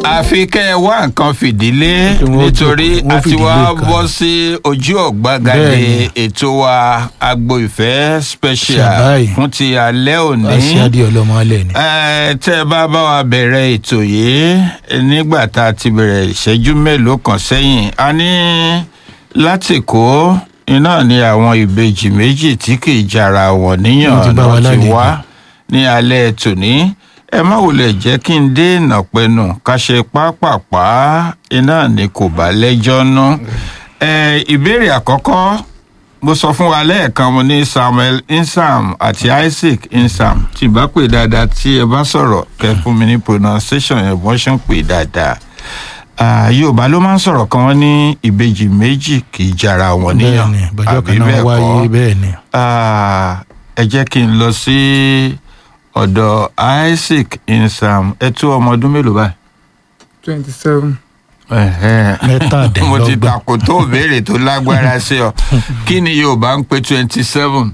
àfi kẹ́ ẹ wá nǹkan fìdílé Kí wọ́n nítorí jókòó, wọ́n a ti fìdílé wá kan. bọ́ sí ojú ọ̀gbagadé Bẹ́ẹ̀ni. ètò wa agbo ìfẹ́ special Ṣàbáyé. fún ti alẹ́ òní. aṣáájú ọlọmọ alẹ ni. Ẹ, tẹ́ ẹ bá bá wa bẹ̀rẹ̀ ètò yìí nígbà tá a ti bẹ̀rẹ̀ ìṣẹ́jú mélòó kan sẹ́yìn a ní látìkó iná ni àwọn ìbejì méjì tí kì í jara wọn Wọ́n ti níyàn bá wa náà ti lálejò. wá ní alẹ́ tòní ẹ má wulẹ̀ jẹ́ kí n dé ìnàpẹ̀nù ká ṣe pápápá iná ni kò bá lẹ́jọ́ nú. Ẹ, ìbéèrè àkọ́kọ́ mo sọ fún wa lẹ́ẹ̀kan mo ní samuel insam àti isaac insam tí bá pè dáadáa tí ẹ bá sọ̀rọ̀ kẹ́ fún mi ní pronunciation yẹn bọ́n ṣe ń pè dáadáa Ah, yorùbá ló máa ń sọ̀rọ̀ kan wọ́n ní ìbejì méjì kì í jara wọn níyàn bẹ́ẹ̀ni bọ́jọ́ kan náà wáyé bẹ́ẹ̀ni. Ah, ẹ jẹ́ kí n lọ sí ọ̀dọ̀ isaac insam ẹ tó ọmọ ọdún mélòó báyìí. twenty seven Ẹ̀hẹ́n. Mẹ́tàdínlọ́gbọ̀n. mo ti takò tó béèrè tó lágbára sí ọ kí ni yorùbá ń pè twenty seven.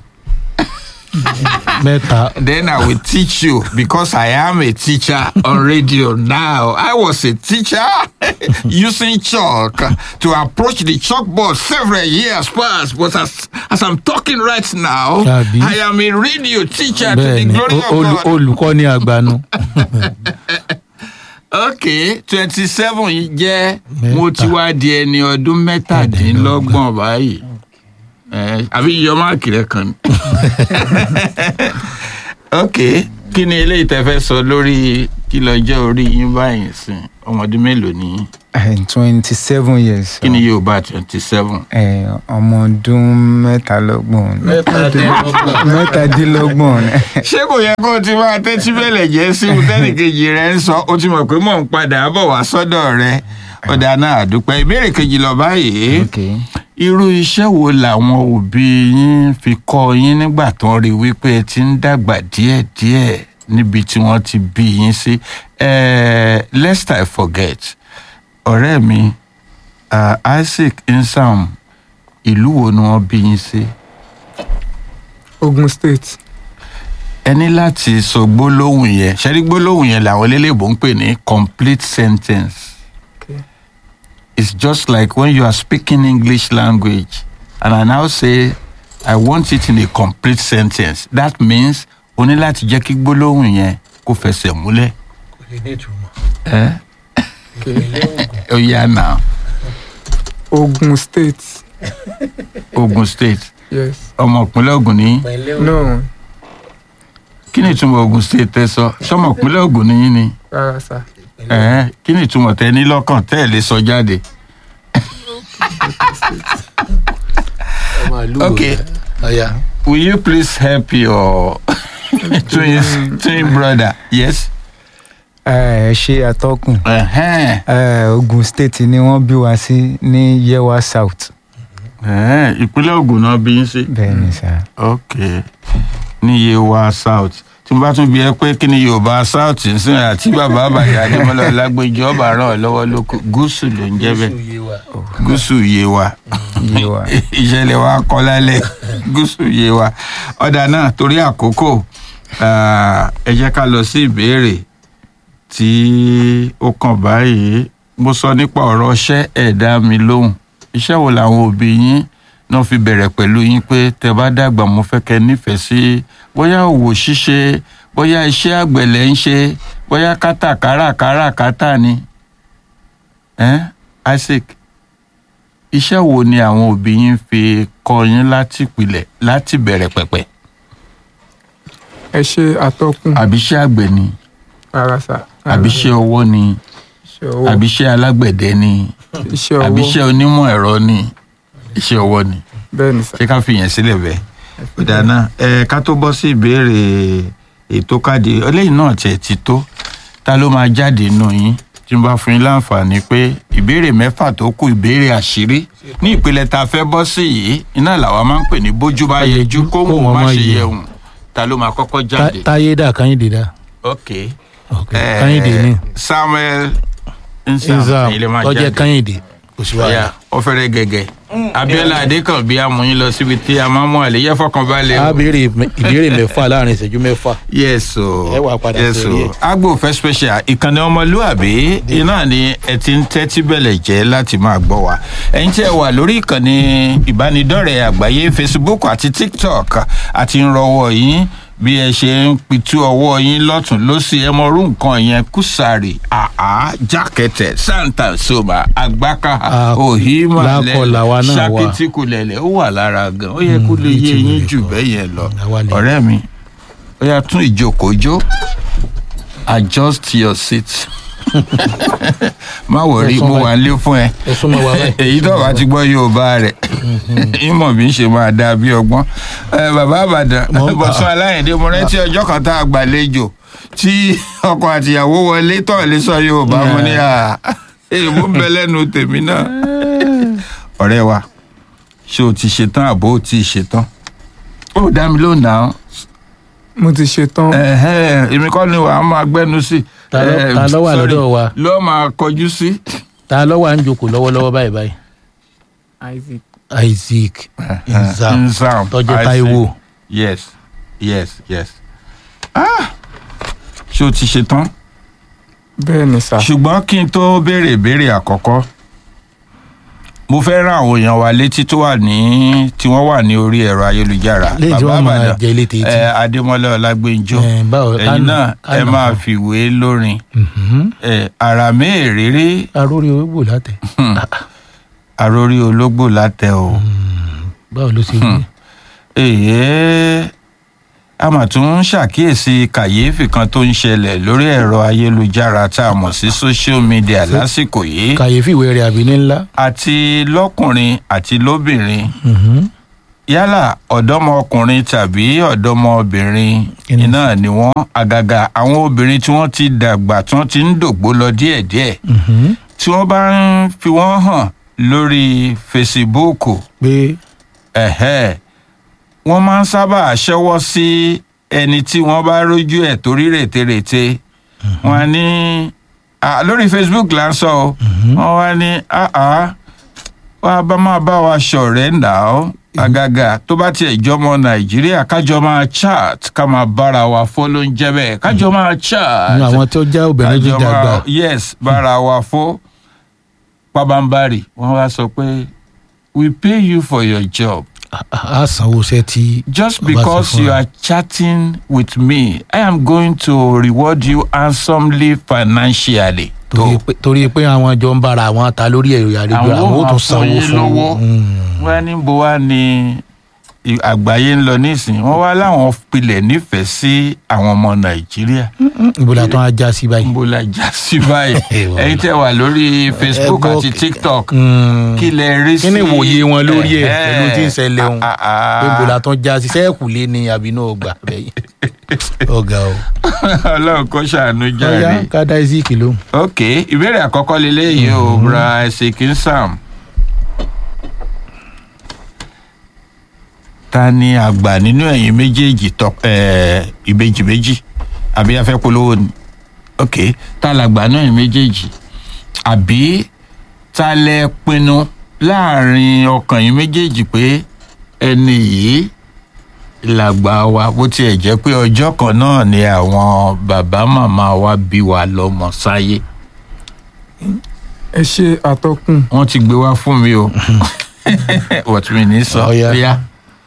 mẹ́ta Then I will teach you because I am a teacher on radio now. I was a teacher using chalk to approach the chalkboard several years past. But as, as I'm talking right now, Tàbí? I am a radio teacher to the bẹ́ẹ̀ni glory of olu- God. olùkọ́ ní àgbànú. Okay, twenty seven yìí jẹ́ mo Mẹ́ta. ti wá di ẹni ọdún mẹ́tàdínlọ́gbọ̀n báyìí. Eh, Àbí yíyọ máàkì rẹ kan ni. ok kí ni eléyìí tẹ fẹ́ sọ lórí kí lọ́jọ́ orí yín báyìí sìn ọmọdún mélòó ni yín? twenty seven years. kí ni yóò bá twenty seven. Eh, ọmọ ọdún mẹ́tàlọ́gbọ̀n. mẹ́tàdínlọ́gbọ̀n. ṣé kò yẹ kó o ti máa tẹ́tí bẹ̀lẹ̀ jẹ́ sí i tẹ́nìkejì rẹ ń sọ o ti mọ̀ pé mò ń padà bọ̀ wá sọ́dọ̀ rẹ ọ̀dà náà àdúpẹ́ ìbéèrè kejì lọ báyìí okay. irú iṣẹ́ wo làwọn òbí yín fi kọ́ yín nígbà tó ń rí wípé ẹ ti ń dàgbà díẹ̀díẹ̀ níbi tí wọ́n ti bí yín sí Eh, lest I forget ọ̀rẹ́ mi ah, Isaac Insam ìlú wo ni wọ́n bí yín sí ogun state ẹ ní láti sọ gbólóhùn yẹn ṣẹ́rí gbólóhùn yẹn làwọn eléléèbó ń pè ní complete sentence Okay. it's just like when you are speaking English language and I now say I want it in a complete sentence that means o ní láti jẹ́ kí gbólóhùn yẹn kó fẹsẹ̀ múlẹ̀ ẹ́ ó yá náà ogun state Ogun State yes ọmọ ìpínlẹ̀ Ògùn ní no kí ni ìtumọ̀ Ogun State tẹ sọ sọmọ ìpínlẹ̀ Ògùn ní yín ni. rárá sá Ẹ̀hẹ́n, kí ni ìtumọ̀ tẹ ní lọ́kàn tẹ́ ẹ̀ lè sọ jáde. Okay. ọ̀ya Will you please help your twin, twin brother? Yes. ẹ ṣe atọ́kùn. Ẹ̀hẹ́n, Eh, Ogun State ni wọ́n bí wa sí ní Yewa South. ẹ̀hẹ́n, ìpínlẹ̀ Ògùn náà bí yín sí. bẹ́ẹ̀ ni sá. Ok. Ní Yewa South. Tí mo bá tún bí ẹ pé kí ni Yorùbá South ń sìn àti bàbá àbàyà Adémọ́lá Ọlágbèjì ọba ràn ọ́ lọ́wọ́ lóko. Gúúsù ló ń jẹ́ bẹ́ẹ̀. Gúúsù Yewa. Yewa. ìṣẹ̀lẹ̀ wa kọ́ lálẹ́ gúúsù yé wa ọ̀dà náà torí àkókò ah, ẹ jẹ́ ká lọ sí ìbéèrè tí ó kàn báyìí mo sọ nípa ọ̀rọ̀ iṣẹ́ ẹ̀dá mi lóhùn iṣẹ́ wo làwọn òbí yín náà fi bẹ̀rẹ̀ pẹ̀lú yín pé tẹ bá dàgbà mo fẹ́ kẹ́ nífẹ̀ẹ́ sí bóyá òwò ṣíṣe bóyá iṣẹ́ àgbẹ̀lẹ̀ ń ṣe bóyá kátàkárà káràkátà ni eh? Isaac iṣẹ́ wo ni àwọn òbí yín fi kọ́ yín láti ìpìlẹ̀ láti bẹ̀rẹ̀ pẹ̀pẹ̀ ẹ ṣe atọ́kùn àbí iṣẹ́ àgbẹ̀ ni rárá sá àbí iṣẹ́ ọwọ́ ni iṣẹ́ ọwọ́ àbí iṣẹ́ alágbẹ̀dẹ ni iṣẹ́ àbí ọwọ́ iṣẹ́ onímọ̀ ẹ̀rọ ni iṣẹ́ ọwọ́ ni bẹ́ẹ̀ ni sá ṣé ká fi yẹn sílẹ̀ bẹ́ẹ̀ ìdáná ẹ ká tó bọ́ sí ìbéèrè ètò káàdì eléyìí náà tiẹ̀ ti tó ta ló máa jáde nù yín tí n bá fún yín láǹfààní pé ìbéèrè mẹ́fà tó kù ìbéèrè àṣírí ní ìpele tá a fẹ́ bọ́ sí yìí iná làwa máa ń pè ní bójú bá yẹjú kó mú má ṣe yẹ̀hùn ta ló máa kọ́kọ́ jáde. táyé dà káyìndé dà ok ok Eh, káyìndé ni samuel nsàm nzam ẹ̀yin lè máa ọjẹ jáde káyìndé kò sí Ọya, wàhálà ọ̀fẹ́rẹ́ gẹ̀gẹ̀ abiola adékànbí amúyín lọ síbi tí a máa mú àlè yẹ fọkànbalẹ̀ a o. béèrè ìbéèrè mẹ́fà láàrin ìṣẹ́jú mẹ́fà. yes o Ẹ wá padà yes sórí o ẹ̀. agbo fẹ́ special ìkànnì ọmọlúàbí iná ni ẹ ti ń tẹ́tí bẹ̀lẹ̀ jẹ́ láti máa gbọ́ wa ẹ̀yin tí ẹ wà lórí ìkànnì ìbánidọ́rẹ̀ẹ́ àgbáyé facebook àti tiktok àti ń rọwọ́ yín bí ẹ ṣe ń pitú ọwọ́ yín lọ́tún lọ́sí ẹ mọ̀rú nǹkan yẹn kùsàrì àá jákẹ́tẹ̀ santa soma agbáka Ah, ohima lákọlà wa náà wà. ṣakitikulẹ̀lẹ̀ ó wà lára gan ó yẹ kó lè yé ìtumọ̀ yín rẹ̀ jù kọ́. bẹ́ẹ̀ yẹn lọ Àwa lè- ọ̀rẹ́ mi ó yà tún ìjókòó jó adjust your seat má wọrí mo wà lé fún ẹ ẹ súnmọ́ wa báyìí. èyí tó bá ti gbọ́ yorùbá rẹ̀ ìmọ̀ bí ń ṣe máa dáa bí ọgbọ́n Ẹ, bàbá àbàdàn Mo ń- bọ̀sán aláìndé mo rántí ọjọ́ kan tá a gbàlejò tí ọkọ àtìyàwó wọlé tọ̀ lé sọ yorùbá mo ní à èèmú bẹ lẹ́nu tèmi náà ọ̀rẹ́ wa ṣé o ti ṣetán àbó o ti ṣetán ó dá mi lóhùn náà mo ti ṣetán ẹ̀hẹ́n, èmi kọ́ ni wàá máa gbẹ́nu sí. Ta ló- Eh, ta ló wà sorry, lọ́dọ̀ wa? ló máa kọjú sí. ta ló wà ń jókòó lọ́wọ́lọ́wọ́ báyìí báyìí. isaac isaac nzam Nzam, tọ́jú I see. taiwo. yes yes yes. Ah! ṣé o ti ṣe tán? bẹ́ẹ̀ ni sà ṣùgbọ́n kí n tó béèrè ìbéèrè àkọ́kọ́ mo fẹ́ rán àwọn èèyàn wa létí tó wà ní tí wọ́n wà ní orí ẹ̀rọ ayélujára Léyìí tí wọ́n máa Ìbàdàn, jẹ ilé tètè. eh, adémọ́lá ọlágbèǹjọ Eh, báwo- ẹ̀yin kánà- náà ẹ kánà. máa fìwé lórin Mhm. eh, àràmé èrèrè arórí owó látẹ. àròrí ológbò látẹ o. báwo ló ṣe rí. èyí a mà tún ń ṣàkíyèsí kàyéfì kan tó ń ṣẹlẹ̀ lórí ẹ̀rọ ayélujára tá a mọ̀ sí social media lásìkò yìí kàyéfì ìwé rẹ̀ àbí ní ńlá. àti lọ́kùnrin àti lóbìnrin Mhm. yálà ọ̀dọ́mọkùnrin tàbí ọ̀dọ́mọbìnrin Kí ni? iná ni wọ́n àgàgà àwọn obìnrin tí wọ́n ti dàgbà tí wọ́n ti ń dògbó lọ díẹ̀díẹ̀ Mhm. tí wọ́n bá ń fi wọ́n hàn lórí fesibúùkù pé ẹ̀hẹ́ wọ́n máa ń sábà ṣẹ́wọ́ sí ẹni tí wọ́n bá rójú ẹ̀ torí rètérètè wọ́n á ní ah, lórí facebook là ń sọ o wọ́n wá ní àá wá bá máa bá wa ṣọ̀rẹ́ nà ó àgàgà tó bá tiẹ̀ jọmọ nàìjíríà kájọ máa chat ká máa bára wa fọ́ ló ń jẹ́ bẹ́ẹ̀ kájọ máa chat nínú àwọn tó já obìnrin tó kájọ dàgbà. máa yes bára wa fọ́ pabambari wọ́n wá sọ pé we pay you for your job a- a a sanwó iṣẹ́ tí. just Ọba ti because fún you wa. are chatting with me i am going to reward you handsomely financially. torí pé torí pé àwọn jọ ń bára àwọn ta lórí ẹ̀rọ àrègbè Àwọn àwọn ó máa tún fún sanwó yín fún lówó. Mm. wọ́n ní bó wá ní i- àgbáyé ń lọ nísìnyí wọ́n wá láwọn pilẹ̀ nífẹ̀ẹ́ sí àwọn ọmọ nàìjíríà ibo la tún á já sí báyìí. bó la já sí báyìí Ìwọ. ẹ̀yin tẹ́ wà lórí facebook gbọ́ àti kí- tiktok Mm. kí lẹ rí sí kí ni ìwòye wọn lórí ẹ̀ Ẹ̀hẹ́. pẹ̀lú tí ń ṣẹlẹ̀ ohun Ah, ah, pé ah. ibo la tún já sí sẹ́ẹ̀kù lé ní àbínú ọgbà bẹ́yìn. ọ̀gá o. ọlọ́run kó ṣàánú ọ̀yá jáde. ká dá isaac lóhùn. ok ìbéèrè àkọ́kọ́ leléyìí o bra ẹ̀sìnkì sam. ta ni àgbà nínú ẹ̀yin méjèèjì tọ ẹ̀ ìbejì méjì àbí afẹ́ polówó ni ok ta làgbà nínú ẹ̀yin méjèèjì àbí ta lẹ pinnu láàrin ọkàn yín méjèèjì pé ẹni yìí làgbà wa bó tiẹ̀ jẹ́ pé ọjọ́ kan náà ni àwọn bàbá màmá wa bí wa lọ́mọ sáyé ẹ ṣe àtọkùn wọ́n ti gbé wá fún mi o wọ́n mi ní sọ Ọ̀ya. bóyá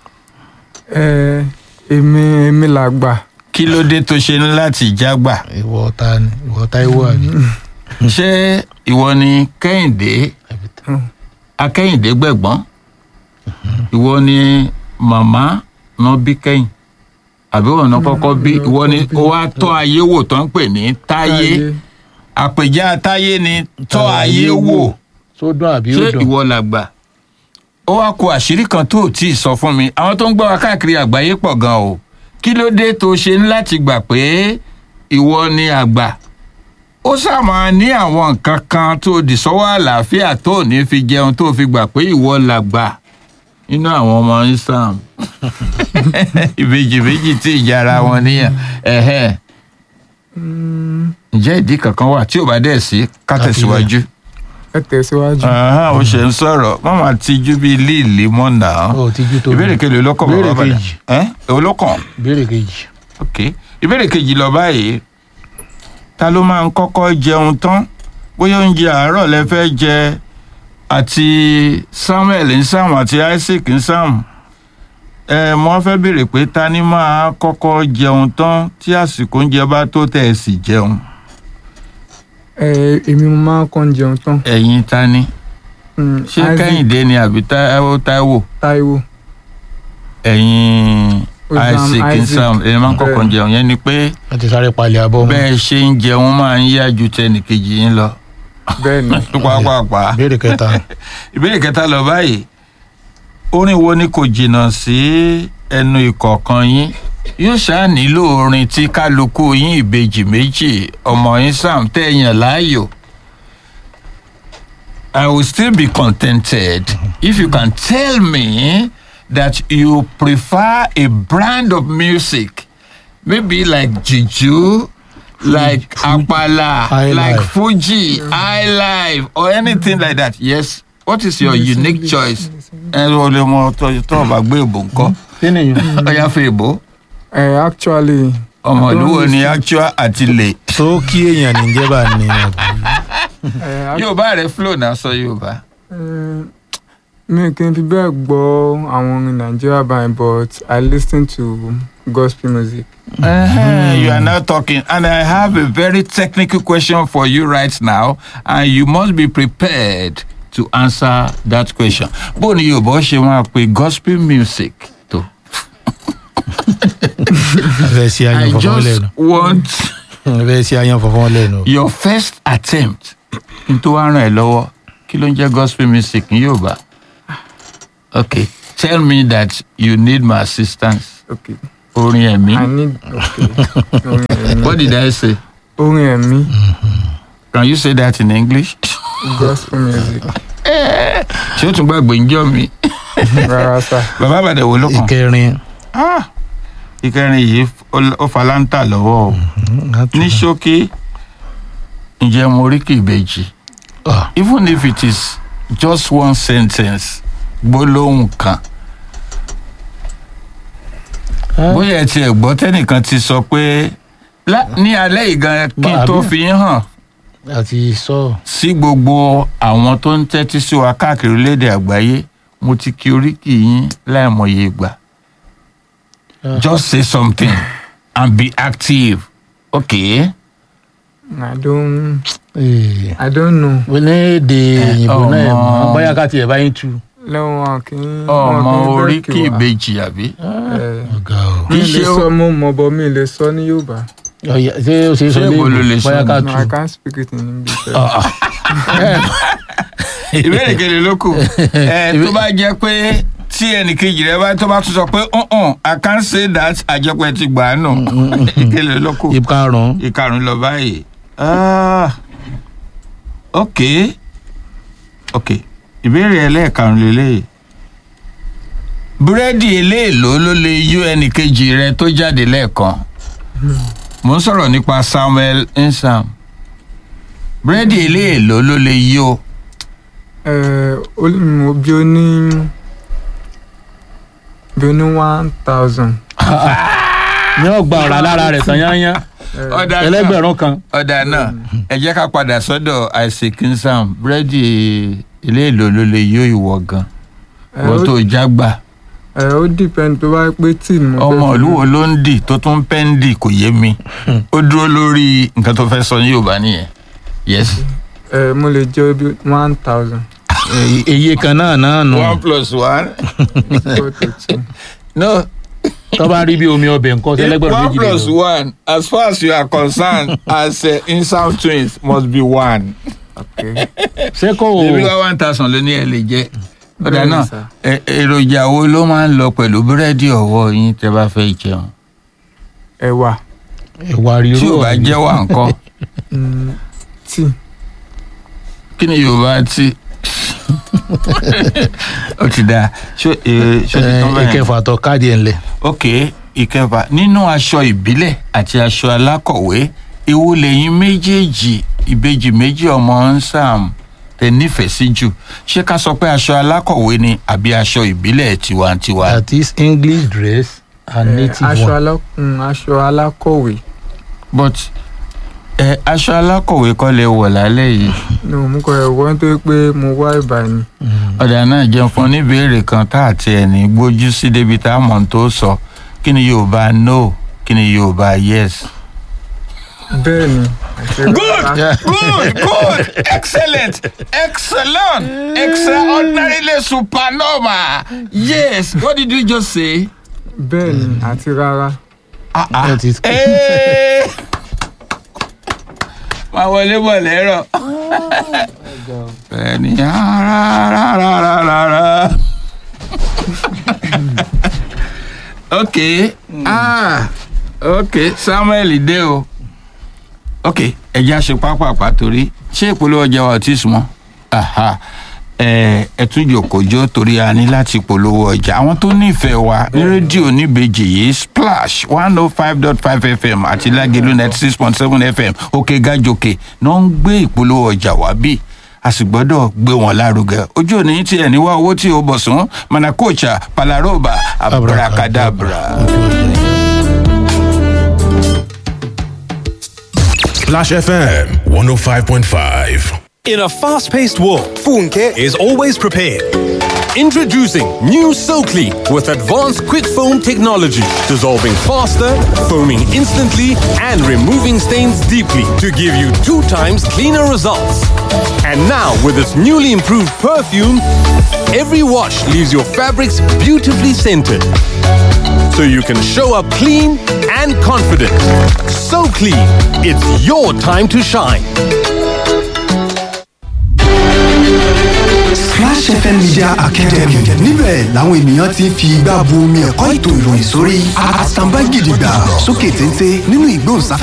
ẹ èmi èmi làgbà kí ló dé tó ṣe ní láti jágbà ìwọ ta ni ìwọ táíwò àbí. ṣé ìwọ ni kẹ́hìndé akẹ́hìndé gbẹ̀gbọ́n ìwọ ni màmá náà bí kẹ́yìn àbí wọn náà kọ́kọ́ bí ìwọ ni ó wá tọ́ ayé wò tó ń pè ní táyé àpèjá táyé ni tọ́ ayé wò sódùn àbí ṣé òdùn. ìwọ làgbà ó wá kó àṣírí kan tó ò tí ì sọ fún mi àwọn tó ń gbọ́ wa káàkiri àgbáyé pọ̀ gan o kí ló dé tó ṣe ní láti gbà pé ìwọ ni àgbà ó sàmà ní àwọn nǹkan kan tó di sọ́wọ́ àlàáfíà tó ò ní fi jẹun tó fi gbà pé ìwọ làgbà nínú àwọn ọmọ islam ìbejì méjì tí ìjà ara wọn níyàn ẹ̀hẹ́n. ǹjẹ́ ìdí kankan wà tí ò bá dẹ̀ sí ká tẹ̀síwájú. ẹ tẹ̀síwájú. Ahán, ó ṣe ń sọ̀rọ̀ má máa tijú bíi líìlì mọ́ náà. ó ti jú tó ìbéèrè kejì ló kàn Ìbéèrè bàbá bàdà kejì. ẹ́ èwo ló kàn? ìbéèrè kejì. ok ìbéèrè kejì lọ báyìí ta ló máa ń kọ́kọ́ jẹun tán bóyá oúnjẹ àárọ̀ lẹ fẹ́ jẹ àti samuel ń sàmù àti isaac ń sàmù ẹ mo fẹ́ béèrè pé ta ni máa kọ́kọ́ jẹun tán tí àsìkò oúnjẹ bá tó tẹ̀ ẹ̀ sì jẹun ẹ èmi mo máa ń kàn jẹun tán. ẹ̀yin ta ni Mm, ṣé Isaac, kẹ́hìndé ni àbí táíwò táíwò Táíwò ẹ̀yin Ozam, isaac ń Isaac. sàmù ẹ̀yin máa ń kọ́kọ́ Bẹ́ẹ̀. jẹun yẹn ni pé wọ́n ti sáré palẹ̀ abọ́ mọ́. bẹ́ẹ̀ ṣe ń jẹun máa ń yá ju tẹnìkejì yín lọ. bẹ́ẹ̀ ni pàápàá. ìbéèrè kẹta. ìbéèrè kẹta lọ báyìí orin wo ni kò jìnnà sí ẹnu ìkọ̀ọ̀kan yín yóò ṣáà nílò orin tí kálukú yín ìbejì méjì ọmọ yín sam tẹ̀yàn láàyò. I will still be contented if you can tell me that you prefer a brand of music maybe like juju like apala High like life. fuji high life or anything like that yes what is your unique choice ẹ ló lè mọ tó tó o bá gbé ìbò ńkọ́ kí nìyẹn. ọyá fún ìbò ẹ actually ọmọ I ìlú don't wo ni listen- actual àti lè tó kí èèyàn ní jẹ́ bá ní àbí. ẹ ac- yorùbá rẹ flow náà sọ yorùbá ẹ, mi kì í fi bẹ́ẹ̀ gbọ́ àwọn orin Nigeria band but I listen to gospel music. Uh-huh. You are now talking, and I have a very technical question for you right now, and you must be prepared to answer that question. Bó ni Yorùbá ṣe máa pe gospel music tó? fẹ́ sí I ayan fọ̀fọ́n just lẹ́nu. want fẹ́ sí ayan fọ̀fọ́n lẹ́nu. your first attempt n tó wá ràn ẹ́ lọ́wọ́ kí ló ń jẹ́ gospel music ní Yorùbá? Okay, tell me that you need my assistance. Okay. Orin ẹ̀mí. I need okay. orin ẹ̀mí. What did I say? orin ẹ̀mí Can you say that in English? gospel music Ṣé o tún gbàgbé ń jọ mi? rárá sá. bàbá àbàdàn wo ló kàn. ìkẹrin. Ah, ìkẹrin yìí ó- ó falanta lọ́wọ́ o ní ṣókí ǹjẹ́ mo rí kì í bèjì Ah, even if it is just one sentence gbólóhùn kan bóyá ẹ tiẹ̀ gbọ́ tẹ́nìkan ti sọ pé lá- ní alẹ́ yìí gan kí n tó Àbí? fi hàn àti sọ. sí gbogbo àwọn tó ń tẹ́tí sí wa káàkiri orílẹ̀-èdè àgbáyé mo ti kí oríkì yín láìmọye ìgbà just say something and be active okay. I don't Ee. I don't know. wọ́n ní èdè òyìnbó náà ẹ̀ mọ́ ọmọ. bóyá ká tiẹ̀ bá yín tu. lẹ́wọ̀n wọn kì í. ọmọ wọn kì í oríkì bẹ́ẹ̀kì wá. ìbejì àbí. Ẹ, ọ̀gá o. mi Kì í lè ṣe ó- sọ mo mọ̀ bọ́ mi lè sọ ní Yorùbá. Ọ̀yà, ṣé o ṣe é sọ Ṣé ìwọ ló lè léèbó sọ bóyá ká No, I tu. can't speak it in English. Ah, ah. ìbéèrè kele ló kù ẹ tó bá jẹ́ pé tí ẹnìkejì rẹ bá tó bá tún sọ pé ọ̀hún i can't say that àjẹpẹ́ ti gbà á nù kele ló kù ìkarùn-ún. ìkarùn lọ báyìí Ah, ok ok ìbéèrè ẹlẹ́ẹ̀karùn lélẹ́yìí búrẹ́dì eléèló ló lè yó ẹnìkejì rẹ tó jáde lẹ́ẹ̀kan mo ń sọ̀rọ̀ nípa Samuel Nsam búrẹ́dì eléèló ló lè yó Ẹ, ó lè mú bí ó ní bí ó ní one thousand. ní ọgbà ọ̀rá lára rẹ̀ tán yányán ọ̀dà náà ẹlẹ́gbẹ̀rún kan. ọ̀dà náà ẹ jẹ́ ká padà sọ́dọ̀ Isaac Nsam búrẹ́dì eléèló ló lè yó ìwọ gan Ẹ, wọ́n ó- tó jágbà. ẹ, ó depend tó bá pé tí mo fẹ́ ọmọ fi- ìlú wo ló ń dì tó tún pẹ́ ń dì kò yé mi ó dúró lórí nǹkan tó fẹ́ sọ ní yorùbá nìyẹn yes. Ẹ, mo lè jẹ́ bí one thousand. Èyí- iye kan náà náà nù. one plus one. four to two. no tó bá rí bí omi ọbẹ̀ nǹkan sí ẹlẹ́gbẹ̀rún one méjì plus lè lò. one as far as you are concerned as uh, insam twins must be one. Okay. ṣé kò ebi wá one thousand ló ní ẹ lè jẹ. ọ̀dà Bẹ́ẹ̀ni náà sir. ẹ- èròjà wo ló máa ń lọ pẹ̀lú búrẹ́dì ọ̀wọ́ yín tẹ́ bá fẹ́ jẹun. ẹ̀wà ìwà rírú tí ò bá ọ̀hún. jẹ́ wà ńkọ́ mm, tíì kí ni yorùbá tí. ó ti dáa ṣó ẹ ṣó ti tán Ẹ, bẹ́ẹ̀. ìkẹfà tọ káàdì ẹ̀ ńlẹ̀. ok ìkẹfà nínú aṣọ ìbílẹ̀ àti aṣọ alákọ̀wé èwo lẹ́yìn méjèèjì ìbejì méjì ọmọ nsàm tẹ nífẹ̀ẹ́ sí jù ṣé ká sọ pé aṣọ alákọ̀wé ni àbí aṣọ ìbílẹ̀ tiwantiwa. that is english dress and Eh, native aṣọ one. alá- mm, aṣọ alákọ̀wé but ẹ aṣọ alákọ̀wé kọ́ lè wọ̀ lálẹ́ yìí. no mo kọ ẹ̀wọ́ nítorí pé mo wá ìbà ni ọ̀dà náà jẹun fún oníbèrè kan tá àti ẹni gbójú sí débi tá a mọ̀ tó sọ kí ni yorùbá no kí ni yorùbá yes. bẹ́ẹ̀ ni àti rárá. good good excellent excellent extraordinarily supernova yes what did you just say. bẹ́ẹ̀ ni àti rárá ah ah That is- ee máa wọlé bọ̀ lẹ́rọ̀ ẹni rárárárárá ok ah ok samuel dé o ok ẹjẹ àṣẹ pápápá torí ṣé ìpolówó ọjà wa ò tí ì súnmọ́ aha ẹ ẹ tún jòkójó torí a ní láti polówó ọjà àwọn tó nífẹ̀ẹ́ wa ní rédíò níbejì yìí splash one oh five dot five fm àti lágẹ̀lú ninety six point seven fm òkè gàjòkè náà ń gbé ìpolówó ọjà wá bí a sì gbọ́dọ̀ gbé wọn lárugẹ ojú òní tí ẹ̀ níwá owó tí o bọ̀ sún manakocha palaroba abracadabra. Splash FM 105.5. In a fast paced world, Funke is always prepared. Introducing new SoClean with advanced quick foam technology, dissolving faster, foaming instantly, and removing stains deeply to give you two times cleaner results. And now, with its newly improved perfume, every wash leaves your fabrics beautifully scented. So you can show up clean and confident. So clean, it's your time to shine. Splash FM Media Academy níbẹ̀ làwọn ènìyàn ti ń fi igbá bu omi ẹ̀kọ́ ètò ìròyìn sórí àtàǹbá gidigba sókè téńté nínú ìgbóhùnsáfẹ́.